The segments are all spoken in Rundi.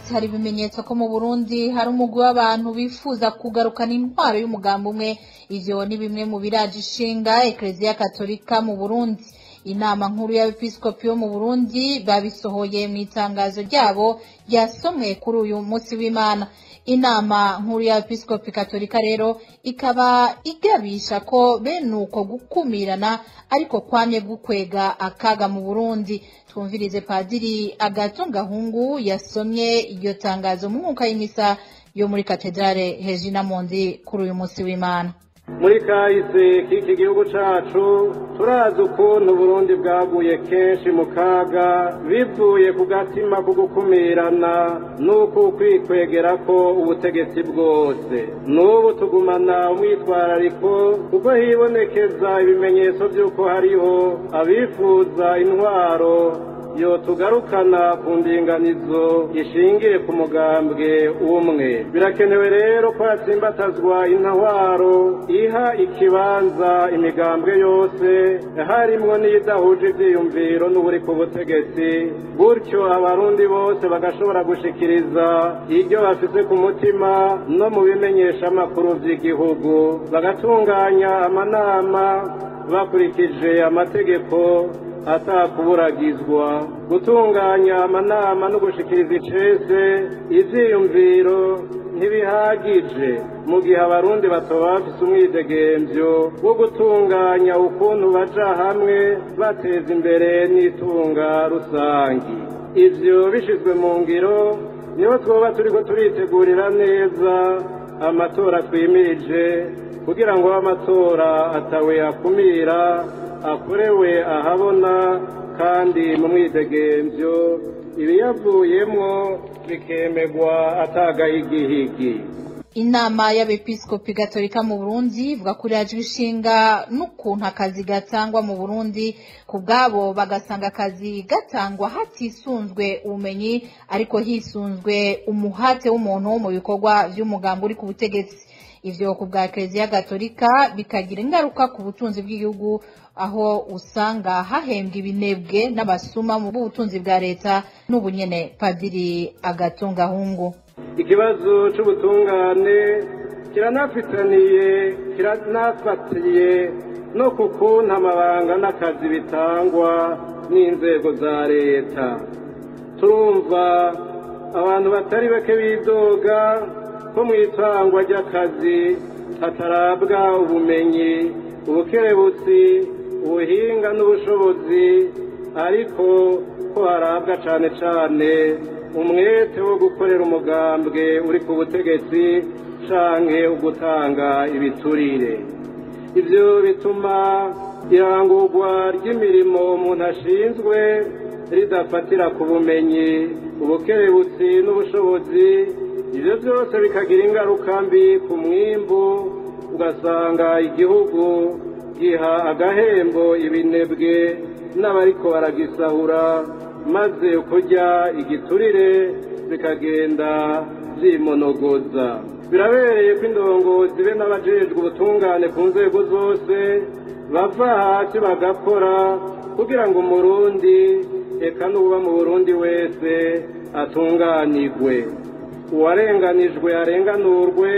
hari ibimenyetso ko mu burundi hari umugwi w'abantu bifuza kugarukana intwaro y'umugambi umwe ivyo ni bimwe mu biraje ishinga ekleziya katolika mu burundi inama nkuru y'abepiskopi bo mu burundi babisohoye mu itangazo ryabo ryasomwe kuri uyu munsi w'imana inama nkuru y'abepiskopi katolika rero ikaba igabisha ko bene uko gukumirana ariko kwamye gukwega akaga mu burundi twumvirize padiri agato gahungu yasomye iryo tangazo mu mwuka y'imisa yo muri katedrale hejina mondi kuri uyu munsi w'imana muri kahise k'iki gihugu cacu turazi ukuntu uburundi bwaguye kenshi mu kaga bivuye ku gatima ko gukumirana n'uko ukwikwegera ko ubutegetsi bwose n'ubu tugumana umwitwarariko kuko hibonekeza ibimenyetso by'uko hariho abifuza intwaro yo tugarukana ku ndinganizo ishingiye ku mugambwe umwe birakenewe rero ko hatsimbatazwa intwaro iha ikibanza imigambwe yose harimwo n'idahuje ivyiyumviro n'uburi ku butegetsi gutyo abarundi bose bagashobora gushikiriza iryo bafise ku mutima no mu bimenyeshamakuru vy'igihugu bagatunganya amanama bakurikije amategeko atakuburagizwa gutunganya amanama no gushikiriza icese ivyiyumviro ntibihagije mu gihe abarundi batoba bafise umwidegemvyo wo gutunganya ukuntu baja hamwe bateza imbere n'itunga rusangi ivyo bishizwe mu ngiro niho twoba turiko turitegurira neza amatora twimirije kugira ngo amatora atawe akumira akorewe ahabona kandi mu mwidegemvyo ibiyavuyemwo bikemegwa atagahigihigi inama y'abepiskopi gatolika mu burundi ivuga ko iraje ishinga n'ukuntu akazi gatangwa mu burundi ku bwabo bagasanga akazi gatangwa hatisunzwe ubumenyi ariko hisunzwe umuhate w'umuntu mu bikorwa vy'umugambi uri ku butegetsi ivyo ku bwa ekereziya gatolika bikagira ingaruka ku butunzi bw'igihugu aho usanga hahembwa ibinebwe n'abasuma mu b'ubutunzi bwa leta n'ubunyene padiri agatungahungu ikibazo c'ubutungane kiranafitaniye kiranafatiye no ku kuntu amabanga n'akazi bitangwa n'inzego za leta turumva abantu batari bake bidoga ko mu itangwa ry'akazi hatarabwa ubumenyi ubukerebutsi ubuhinga n'ubushobozi ariko ko harabwa cane cane umwete wo gukorera umugambwe uri ku butegetsi canke ugutanga ibiturire ivyo bituma irangurwa ry'imirimo umuntu ashinzwe ridafatira ku bumenyi ubukerebutsi n'ubushobozi ivyo byose bikagira ingaruka mbi ku mwimbu ugasanga igihugu giha agahembo ibinebwe n'abariko baragisahura maze kurya igiturire bikagenda vyimonogoza birabereye ko indongozi be n'abajejwe ubutungane ku nzego zose bava hasi bagakora kugira ngo umurundi eka n'uba mu burundi wese atunganirwe uwarenganijwe arenganurwe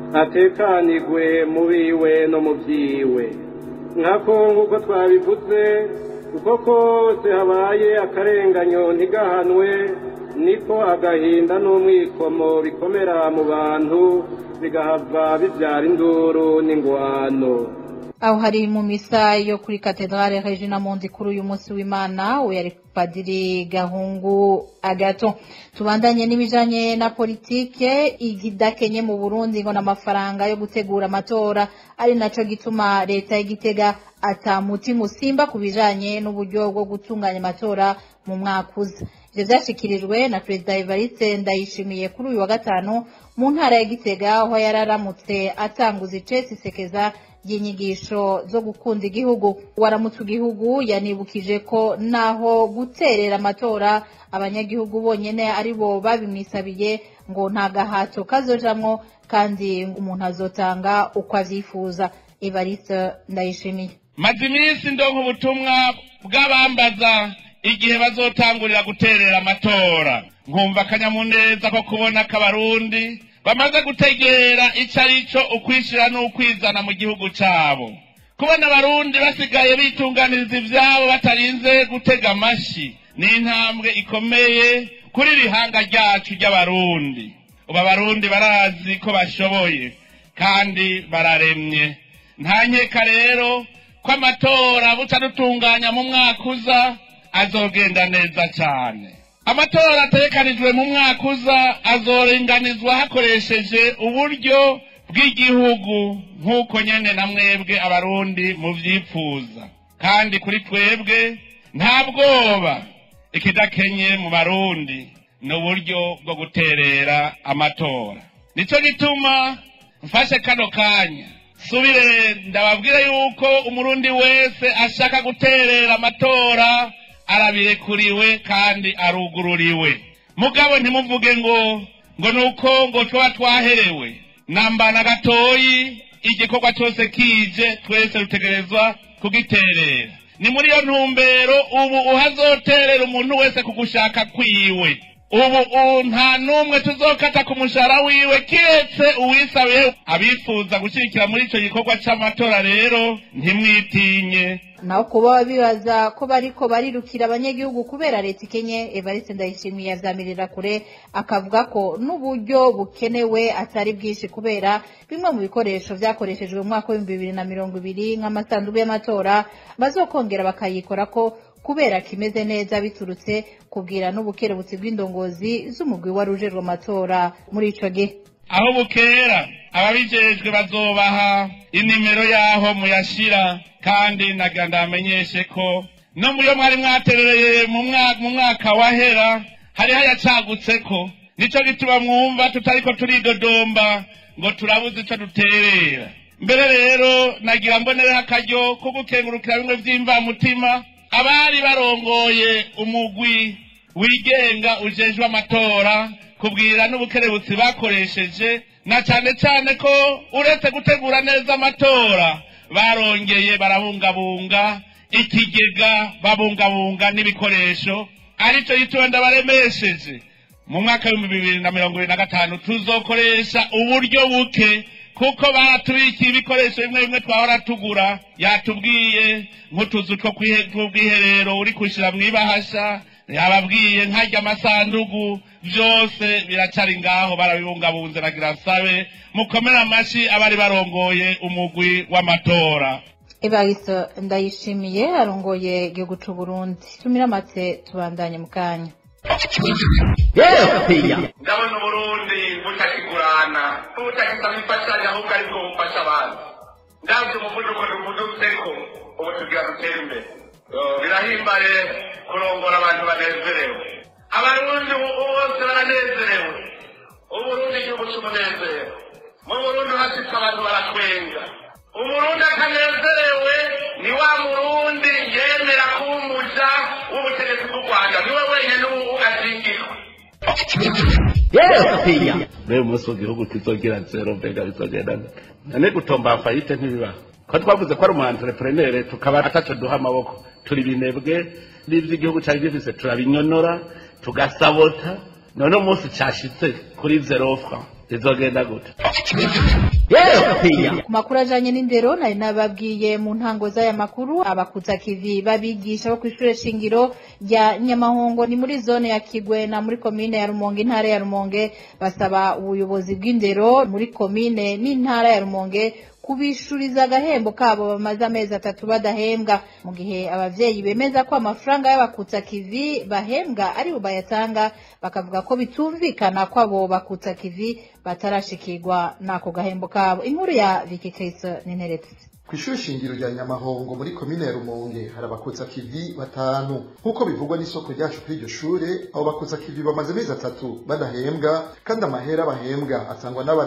atekanirwe mu biwe no mu vyiwe nkako nk'uko twabivuze uko kose habaye akarenganyo ntigahanwe niko agahinda n'umwikomo bikomera mu bantu bigahava bivyara induru n'ingwano aho hari mu misa yo kuri katedrale regina mondi kuri uyu munsi w'imana we yari padiri gahungu agato tubandanye n'ibijanye na politike igidakenye mu burundi ngo n'amafaranga yo gutegura amatora ari naco gituma leta y'igitega ata mutima usimba ku bijanye n'uburyo bwo gutunganya amatora mu mwaka uza ivyo vyashikirijwe na perezida evariste ndayishimiye kuri uyu wa gatanu mu ntara ya gitega aho yararamutse atanguza icesi sekeza ry'inyigisho zo gukunda igihugu waramutse igihugu yanibukije ko naho guterera amatora abanyagihugu bonyene ari bo babimwisabiye ngo nta gahato kazojamwo kandi umuntu azotanga uko avyifuza evariste ndayishimiye maze iminsi ndonka ubutumwa bw'abambaza igihe bazotangurira guterera amatora nkumva akanyamuneza ko kubona ko abarundi bamaze gutegera ico ari co ukwishira n'ukwizana mu gihugu cabo kubona abarundi basigaye bitunganiriza ivyabo batarinze gutega amashi ni intambwe ikomeye kuri rihanga ryacu ry'abarundi ubu abarundi barazi ko bashoboye kandi bararemye nta nkeka rero ko amatora butarutunganya mu mwaka uza azogenda neza cyane amatora ategekanijwe mu mwaka uza azorenganizwa hakoresheje uburyo bw'igihugu nk'uko nyene na mwebwe abarundi muvyifuza kandi kuri twebwe nta bwoba ikidakenye mu barundi ni uburyo bwo guterera amatora nico gituma mfashe kano kanya subire ndababwire yuko umurundi wese ashaka guterera amatora arabirekuriwe kandi arugururiwe mugabo ntimuvuge ngo ngo nuko ngo tuba twaherewe nambana gatoyi igikorwa cyose kije twese dutegerezwa kugiterera ni muri iyo ntumbero ubu uhazoterera umuntu wese ku gushaka kwiwe ubu nta n'umwe tuzokata ku mushahara wiwe kiretse uwisabiye abifuza gushyigikira muri icyo gikorwa cy'amatora rero ntimwitinye naho kuba bibaza ko bariko barirukira abanyagihugu kubera leta ikenye evariste ndayishimiye yazamirira kure akavuga ko n'uburyo bukenewe atari bwinshi kubera bimwe mu bikoresho vyakoreshejwe mu mwaka w'ibihumbi bibiri na mirongo ibiri nk'amasanduku y'amatora bazokongera bakayikora ko kubera kimeze neza biturutse kubwira n'ubukerebutsi bw'indongozi z'umugwi wari ujejwe amatora muri ico gihe aho bukera ababijejwe bazobaha inimero y'aho muyashira kandi nagira ndamenyeshe ko no muyo mwari mwaterereye mu mwaka wahera hari hayacagutseko nico gituma mwumva tutariko turidodomba ngo turabuze ico duterera mbere rero nagira mbonereho akaryo ko gukengurukira bimwe vy'imvamutima abari barongoye umugwi wigenga ujejwe amatora kubwira n'ubukerebutsi bakoresheje na cyane cyane ko uretse gutegura neza amatora barongeye barabungabunga ikigega babungabunga n'ibikoresho aricyo gituma ndabaremesheje mu mwaka w'ibihumbi bibiri na mirongo ibiri na gatanu tuzokoresha uburyo buke kuko baratubikiye ibikoresho bimwe bimwe twahora tugura yatubwiye nk'utuzu two bwiherero uri kushyira mu ibahasha yababwiye nkajya amasandugu byose biracari ngaho barabibungabunze nagira sabe mukomere amashyi abari barongoye umugwi w'amatora evariste ndayishimiye arongoye igihugu c'u burundi tumira amate tubandanye mu kanya ndabona uburundi butakigurana butakisaba imfashanyo ahubwo aribwo bufasha abantu ndabyo umuvuduko tuvudutseko ubu tugira dutere imbere birahimbaye kurongora abantu banezerewe abarundi bose baranezerewe uburundi igihugu cy'umunezero mu burundi hashitse abantu baratwenga umurundi akanezerewe ni wa murundi yemera kuba umuja w'ubutegetsi bw'u rwanda niwe wenyine ubu azingirwa rero umunsi w'igihugu kizogira zero mbega bizogenda nane gutomba fayite ntibibaho ko twavuze ko ari umu entrepreneur tukaba ataco duha amaboko turi binebwe n'ivyo igihugu cari gifise turabinyonora tugasabota none umunsi cashitse kuri zero franc bizogenda gute ku makuru ajanye n'indero nari nababwiye mu ntango z'aya makuru abakuza kivi babigisha bo kw'ishure shingiro rya nyamahongo ni muri zone ya kigwe na muri komine ya rumonge intara ya rumonge basaba ubuyobozi bw'indero muri komine n'intara ya rumonge kubishuriza agahembo kabo bamaze amezi atatu badahembwa mu gihe abavyeyi bemeza ko amafaranga y'abakutsa kivi bahembwa ari bo bayatanga bakavuga ko bitumvikana ko abo bakutsa kivi batarashikirwa n'ako gahembo kabo inkuru ya Vicky Chris n'interetse kw'ishuri shingiro rya nyamahongo muri komine ya rumonge hari abakutsa kivi batanu nk'uko bivugwa n'isoko ryacu kuri iryo shure abo bakutsa kivi bamaze amezi atatu badahembwa kandi amahera bahembwa atangwa n'aba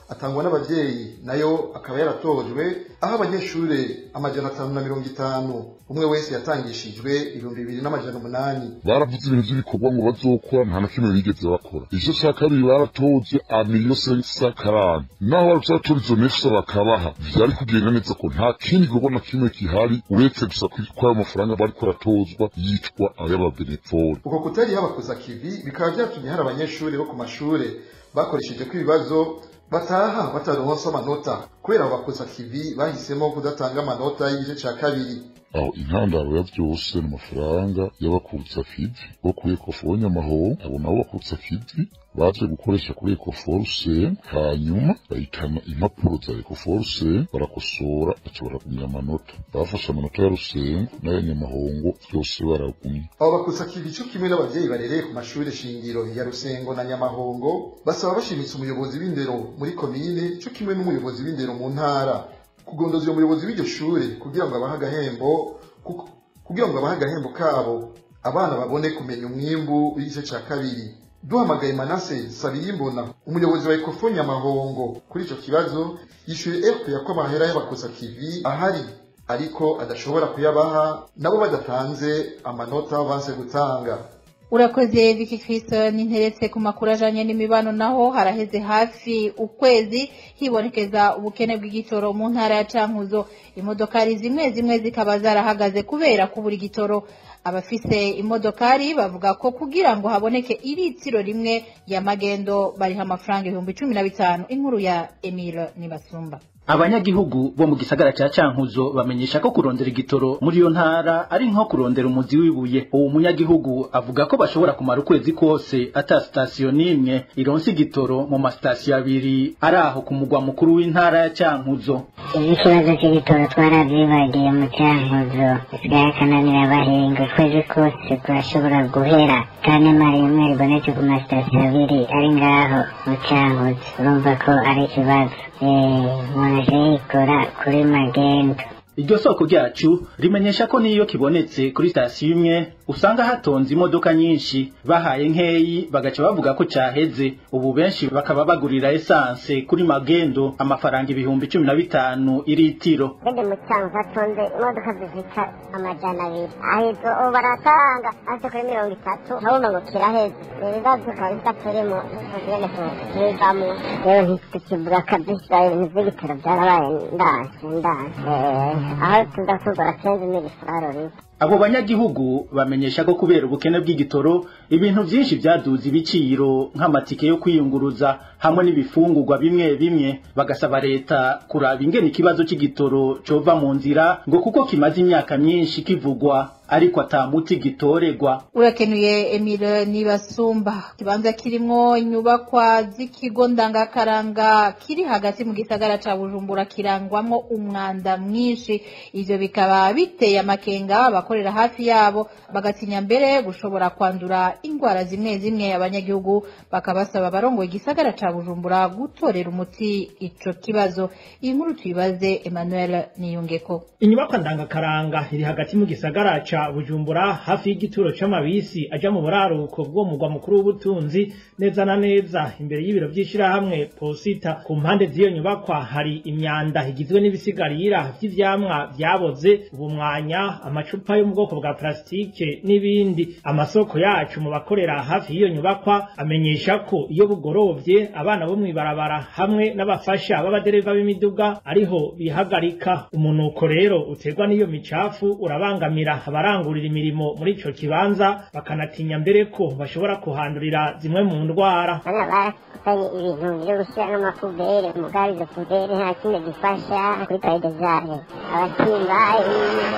atangwa n'abavyeyi nayo akaba yaratojwe aho abanyeshure amajana atanu na mirongo itanu umwe wese yatangishijwe ibihumbi bibiri n'amajana umunani baravuze ibintu vy'ibikorwa ngo bazokora nta na kimwe bigeze bakora igice ca kabiri baratoje amiliyo sensa karani naho barutse batora izo nefisa bakabaha vyari kugenda neza ko nta kindi gikorwa na kimwe gihari uretse gusa ko ayo mafaranga bariko aratozwa yitwa ay'ababenefori uko kutari habakuza kivi bikaba vyatumye hari abanyeshure bo ku mashure bakoresheje ko ibibazo bataha bataronse amanota kubera abo bakuza kivi bahisemo kudatanga amanota y'igice ca kabiri aho intandaro ya vyose ni amafaranga y'abakutsa kivi bo kuri ekofo nyamaho abo nabo bakutsa kivi baje gukoresha kuri ekoforuse hanyuma bahitana impapuro za ekoforuse barakosora baca baragumya amanota bafashe amanota ya rusengo n'aya nyamahongo vyose baragumya abo bakusa kivi co kimwe n'abavyeyi barereye ku mashure shingiro ya rusengo na nyamahongo basaba bashimitse umuyobozi w'indero muri komine co kimwe n'umuyobozi w'indero mu ntara kugondoza uyo muyobozi w'iryo shure kugira ngo abahe agahembo kuko- kugira ngo abahe agahembo kabo abana babone kumenya umwimbu w'igice ca kabiri duhamagaye manase sabiyimbona umuyobozi wa ekofo nyamahongo kuri ico kibazo yishuye fpr ko amahera y'abakusa kivi ahari ariko adashobora kuyabaha nabo badatanze amanota banse gutanga urakoze Vicky Kristo ninteretse ku makuru ajanye n'imibano naho haraheze hafi ukwezi hibonekeza ubukene bw'igitoro mu ntara ya Cankuzo imodokari zimwe zimwe zikaba zarahagaze kubera kubura igitoro abafise imodokari bavuga ko kugira ngo haboneke iritiro rimwe ya magendo bariha amafaranga ibihumbi cumi na bitanu inkuru ya Emile Nibasumba abanyagihugu bo mu gisagara ca cankuzo bamenyesha ko kurondera igitoro muri iyo ntara ari nko kurondera umuzi w'ibuye uwo munyagihugu avuga ko bashobora kumara ukwezi kose ata sitasiyo n'imwe ironse igitoro mu masitasiyo abiri ari aho ku mugwa mukuru w'intara ya cankuzo ikibazo cy'igitoro twarabyibagiye mu cyankuzo bisigaye akananira abahinga ukwezi kose kurashobora guhera kandi mari rimwe ribonetse ku masitasiyo abiri ari ngaho mu cyankuzo urumva ko ari ikibazo umuntu aje yikora kuri magendo iryo soko ryacu rimenyesha ko n'iyo kibonetse kuri sitasiyo imwe usanga hatonze imodoka nyinshi bahaye nkeyi bagaca bavuga ko caheze ubu benshi bakaba bagurira esanse kuri magendo amafaranga ibihumbi cumi na bitanu iritiro bende mu cyankuzo hatonze imodoka zifita amajana abiri aho izo ubu baratanga hasi kuri mirongo itatu ntabona ngo kiraheze ibibazo kabisa turimo tugende tubigamo rero ntitukivuga kabisa ibintu by'igitoro byarabaye ndanse ndanse aho tuza tugura kenzi n'ibifarori abo banyagihugu bamenyesha ko kubera ubukene bw'igitoro ibintu byinshi byaduze ibiciro nk'amatike yo kwiyunguruza hamwe n'ibifungurwa bimwe bimwe bagasaba leta kuraba ingene ikibazo cy'igitoro cova mu nzira ngo kuko kimaze imyaka myinshi kivugwa ariko atamuti gitoregwa urakenuye Emile Nibasumba kibanza kirimwo inyubakwa z'ikigo ndangakaranga kiri hagati mu gisagara ca Bujumbura kirangwamwo umwanda mwinshi ivyo bikaba biteye amakenga abakorera hafi yabo bagatinya mbere gushobora kwandura indwara zimwe zimwe abanyagihugu bakabasaba abarongoye igisagara ca Bujumbura gutorera umuti ico kibazo iyi nkuru tuyibaze Emmanuel Niyungeko inyubakwa ndangakaranga iri hagati mu gisagara ca Bujumbura hafi y'igituro c'amabisi aja mu buraruko bwo mugwa mukuru w'ubutunzi neza na neza imbere y'ibiro vy'ishirahamwe posita ku mpande z'iyo nyubakwa hari imyanda igizwe n'ibisigarira vy'ivyamwa vyaboze ubumwanya amacupa yo mu bwoko bwa plastike n'ibindi amasoko yacu mu bakorera hafi y'iyo nyubakwa amenyesha ko iyo bugorovye abana bo mw'ibarabara hamwe n'abafasha b'abadereva b'imiduga ariho bihagarika umunuko rero uterwa n'iyo micafu urabangamira abarangurira imirimo muri ico kibanza bakanatinya mbere ko bashobora kuhandurira zimwe mu ndwara bana bakusanye ibintu byo gushyira n'amapubere mugari izo pubere nta kimwe gifasha kuri paride zayo abatimbayi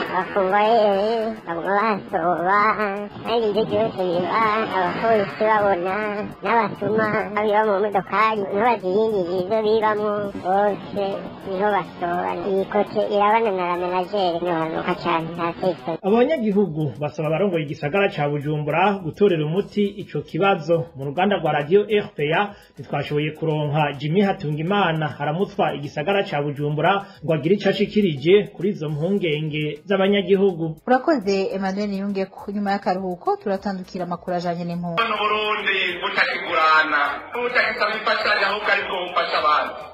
abakongoyeri baguma basoba kandi ibyo byose biba abapolisi babona n'abasuma babiba mu modokari niho baziyingirira ibyo bibamo bose niho basoba iyi kote irabana na la menagere ntibanuka cyane nta sesoni abanyagihugu basaba abarongoye igisagara ca bujumbura gutorera umuti ico kibazo mu ruganda rwa radio rpa ntitwashoboye kuronka jimmy hatungimana aramutswa igisagara ca bujumbura ngo agire ico ashikirije kuri izo mpungenge z'abanyagihugu urakoze Emmanuel Niyungeko nyuma y'akaruhuko turatandukira amakuru ajanye n'impunzi Burundi butakigurana butakisaba imfashanyo ahubwo aribwo bufasha abandi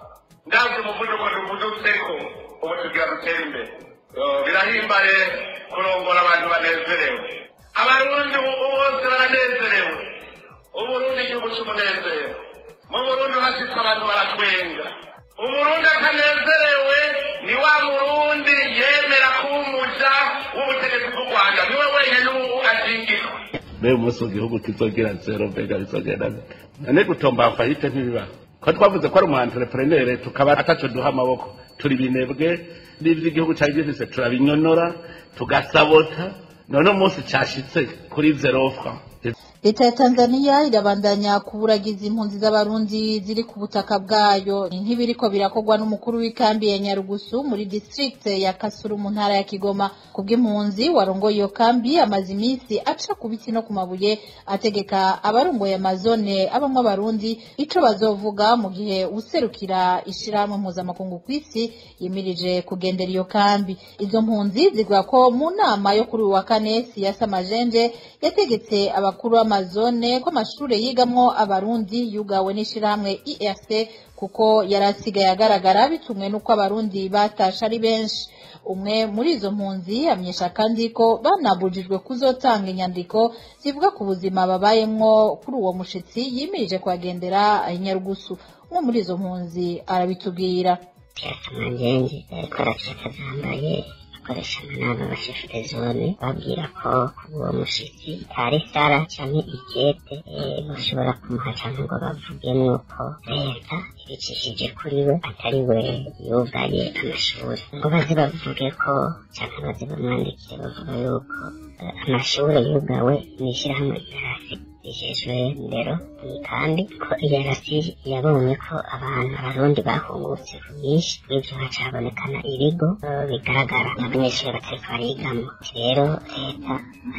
ndabyo umuvuduko tuvudutseko ubu tugira dutere imbere birahimbaye kurongora abantu banezerewe abarundi ubu bose baranezerewe uburundi igihugu cy'umunezero mu burundi hasitse abantu baratwenga umurundi atanezerewe ni wa murundi yemera kuba umuja w'ubutegetsi bw'u rwanda niwe wenyine ubu ashingirwa mbere umunsi mu gihugu kizogira zero mbega bizogenda nane gutomba fayite ntibibaho ko twavuze ko ari umu entrepreneur tukaba ataco duha amaboko turi binebwe n'ivyo igihugu cari gifise turabinyonora tugasabota none umunsi cashitse kuri zero franc leta ya tanzania irabandanya kuburagiza impunzi z'abarundi ziri ku butaka bwayo nk'ibiriko birakorwa n'umukuru w'ikambi ya nyarugusu muri district ya kasuru mu ntara ya kigoma kubw'impunzi warongoye iyo kambi amaze iminsi aca ku biti no ku mabuye ategeka abarongoye amazone abamwe abarundi ico bazovuga mu gihe userukira ishirahamwe mpuzamakungu ku isi yimirije kugendera iyo kambi izo mpunzi zivuga ko mu nama yo kuri uyu wa kane siyasa majenje yategetse abakuru b'amazone ko amashure yigamwo abarundi yugawe n'ishirahamwe IRC kuko yari asigaye agaragara bitumwe n'uko abarundi batashe ari benshi umwe muri izo mpunzi amenyesha kandi ko banabujijwe kuzotanga inyandiko zivuga ku buzima babayemwo kuri uwo mushitsi yimirije kuhagendera nyarugusu umwe muri izo mpunzi arabitubwira manjenje ariko aracika zambaye akoresha amanama abashefere zone babwira ko uwo mushitsi ari sara canke ikete bashobora kumuha canke ngo bavuge nuko leta ibicishije kuri we atari we yugaye amashuri ngo baze bavuge ko canke baze bamwandikire bavuga yuko amashuri yugawe mw'ishirahamwe ryarasi rijejwe ndero kandi ko iyarasi yabonye ko abantu abarundi bahungutse ku bwinshi n'ivyo haca habonekana ibigo bigaragara abanyeshuri batariko barigamo rero leta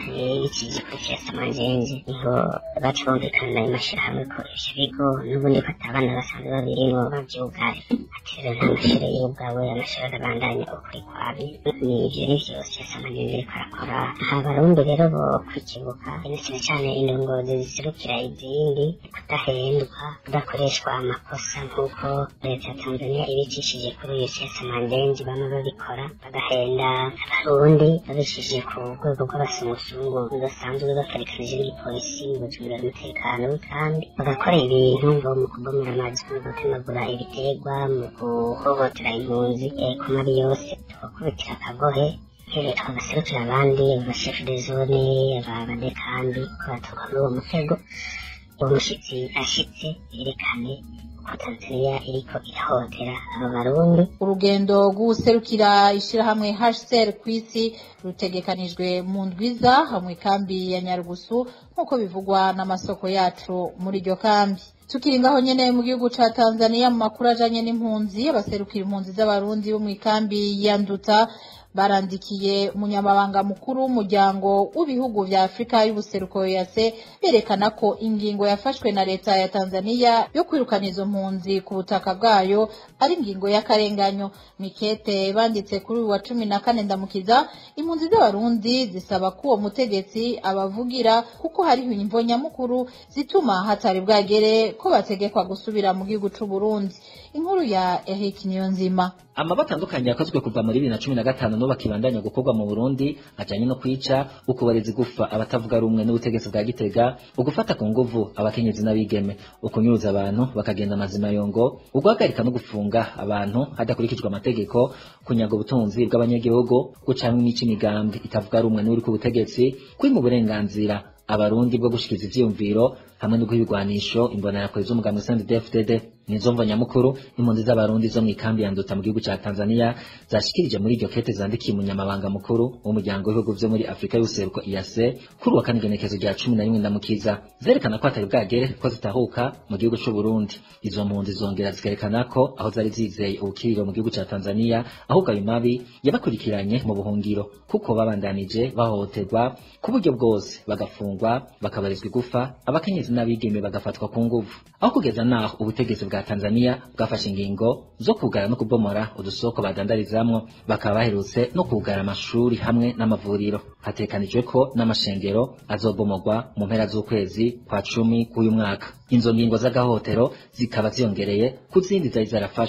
yikije kuri siyasa manjenje niho baca bumvikana ayo mashirahamwe ko ivyo bigo n'ubundi ko atabana basanzwe babirimwo bavyugaye ati rero nta mashure yugawe amashuri arabandanya ukuri kwabi ni ivyo nivyo siyasa manjenje ariko arakora abarundi rero bo kwikibuka na cane cane indongozi ziserukira izindi kudahendwa kudakoreshwa amakosa nk'uko leta ya tanzania ibicishije kuri iyo siyasa mandenzi bamwe babikora bagahenda abarundi babicishije ku rwego rw'abasumusungu basanzwe bafarikanije n'igipolisi mu gucungira umutekano kandi bagakora ibintu ngo mu kubomera amazi mu gutemagura ibiterwa mu guhohotera impunzi ku mabi yose tugakubitira akagohe rero twagaserukira abandi abashefu de zone abadekandi ko batuka muri uwo mutego uwo mushitsi ashitse yerekane ko tanzania iriko irahotera abo barundi urugendo rw'userukira ishirahamwe HCR kw'isi rutegekanijwe mu ndwiza hamwe kambi ya Nyarugusu nk'uko bivugwa n'amasoko yacu muri iryo kambi tukiri ngaho nyene mu gihugu ca Tanzania mu makuru ajanye n'impunzi abaserukira impunzi z'abarundi bo mu ikambi ya Nduta barandikiye umunyamabanga mukuru w'umuryango w'ibihugu vya Afrika y'ubuseruko yase berekana ko ingingo yafashwe na leta ya Tanzania yo kwirukana izo mpunzi ku butaka bwayo ari ingingo y'akarenganyo mikete banditse kuri uyu wa cumi na kane ndamukiza impunzi z'abarundi zisaba ko uwo mutegetsi abavugira kuko hariho imvo nyamukuru zituma hatari bwagere ko bategekwa gusubira mu gihugu c'u Burundi inkuru ya Eric Niyonzima amaba atandukanye yakozwe kuva muri bibiri na cumi na gatanu n'ubu akibandanya gukorwa mu burundi ajanye no kwica ukubareza igufa abatavuga rumwe n'ubutegetsi bwa gitega ugufata ku nguvu abakenyezi n'abigeme ukunyuruza abantu bakagenda amazima yongo uguhagarika no gufunga abantu hadakurikijwe amategeko kunyaga ubutunzi bw'abanyagihugu gucamwa imico imigambi itavuga rumwe n'uri ku butegetsi kwima uburenganzira abarundi bwo gushikiriza ivyiyumviro hamwe no guhibigwanisho imbonerakure z'umugambi CNDD-FDD nizo mvo nyamukuru impunzi z'abarundi zo mw'ikambi ya Nduta mu gihugu ca Tanzania zashikirije muri iryo kete zandikiye umunyamabanga mukuru w'umuryango w'ibihugu vyo muri Afrika y'ubuseruko IAC kuri wa kane igenekezo rya cumi na rimwe ndamukiza zerekana ko atari bwagere ko zitahuka mu gihugu c'u Burundi izo mpunzi zongera zikerekana ko aho zari zizeye ubukiriro mu gihugu ca Tanzania ahubwo ayo mabi yabakurikiranye mu buhungiro kuko babandanije bahohoterwa ku buryo bwose bagafungwa bakabarizwa igufa abakenyezi n'abigeme bagafatwa ku nguvu aho kugeza naho ubutegetsi bwa Tanzania bwafashe ingingo zo kugara no kubomora udusoko badandarizamwo bakaba baherutse no kugara amashuri hamwe n'amavuriro hatekanijwe ko n'amashengero azobomorwa mu mpera z'ukwezi kwa cumi k'uyu mwaka izo ngingo z'agahotero zikaba ziyongereye ku zindi zari zarafashwe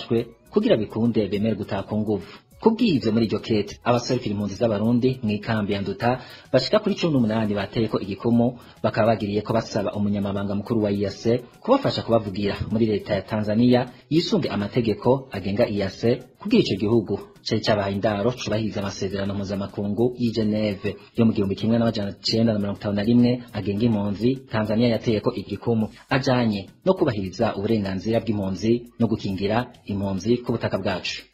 kugira bikunde bemere gutaha ku nguvu kubw'ivyo muri iryo kete abaserukira impunzi z'abarundi mw'ikambi ya nduta bashika kuri cumi n'umunani bateyeko igikumu bakaba bagiriye ko basaba umunyamabanga mukuru wa iyase kubafasha kubavugira muri leta ya tanzania yisunge amategeko agenga iyase kugira ico gihugu cari cabahaye indaro cubahiriza amasezerano mpuzamakungu y'i geneve yo mu gihumbi kimwe n'amajana cenda na mirongo itanu na rimwe agenga impunzi tanzania yateyeko igikumu ajanye no kubahiriza uburenganzira bw'impunzi no gukingira impunzi ku butaka bwacu